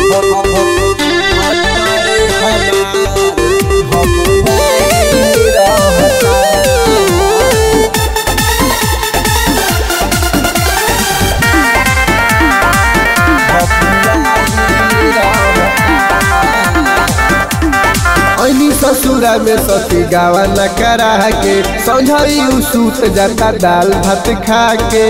ऐनी ससुरा में सती गावा न करा के समझाई उ सूत जाता दाल भात खा के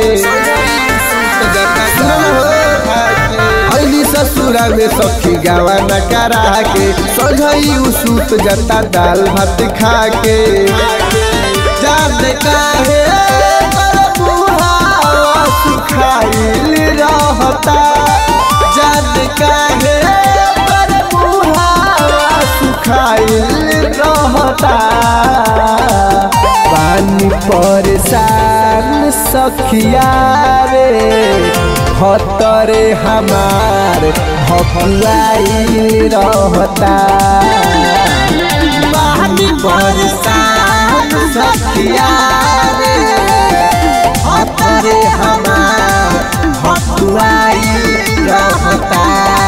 ऐनी ससुरा में सखी गावा न करा के समझाई उ सूत जाता दाल भात खा के जान काहे पर बुढ़ावा सुखाइल रहता जान काहे पर बुढ़ावा सुखाइल रहता पानी परेशान सखिया रे हतरे हमार हकुआइल रहता पानी परेशान सखिया रे हतरे हमार हकुआइल रहता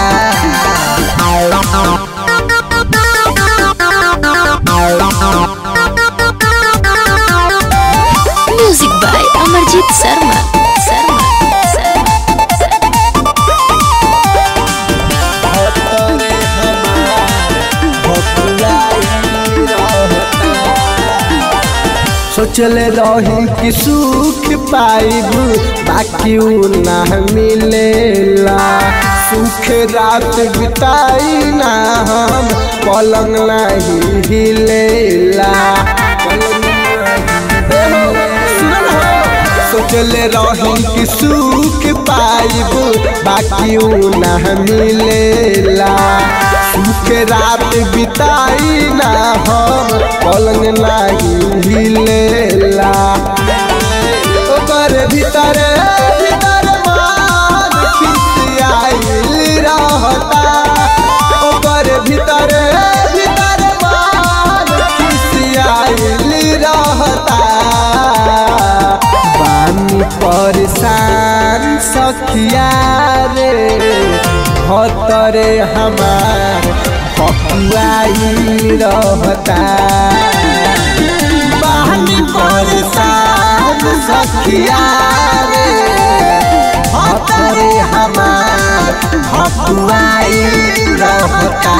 म्यूजिक बाय अमरजीत शर्मा शर्मा शर्मा सोचले रही कि सुख पाइब बाकी उ ना मिलेला सुख रात बिताई ना हम पलंग नहीं हिलेला सोचले रही कि सुख पाइब बाकी उ ना मिलेला सुख रात बिताई ना हम पलंग नहीं हिलेला ओकर भीतर भीतर मान खिसियाइल रहता ओकर भीतर भीतर मान खिसियाइल रहता बानी परेशान सखिया रे हतरे हमार हकुआई रहता बानी परेशान सखिया रे हतरे हमार हकुआई रहता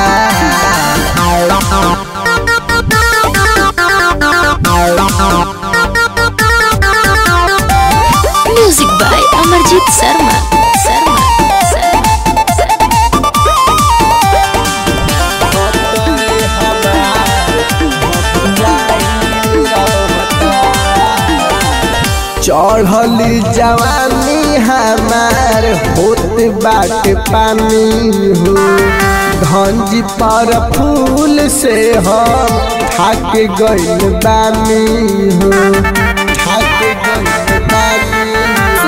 म्यूजिक बाय अमरजीत शर्मा शर्मा शर्मा चढ़ली जवानी हमार होत बाट पानी हो धंजी पर फूल से हम थाक गइल बानी हो थाक गइल बानी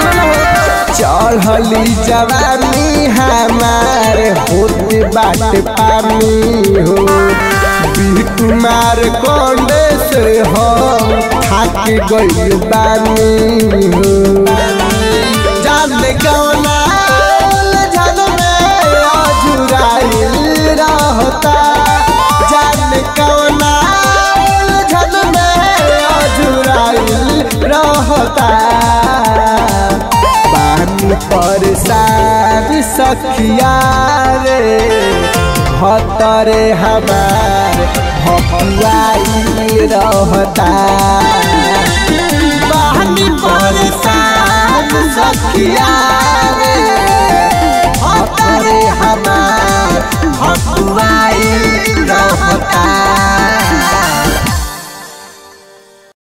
चढ़ली जवानी हमार होत बाट पानी हो बी कुमार कोंडे से हम थाक गइल बानी हो जान गौना उलझन में अजुराइल रहता जान कौना उलझन में अजुराइल रहता पानी परेशान सखिया रे हतरे हमार हकुआई रहता पानी परेशान सखिया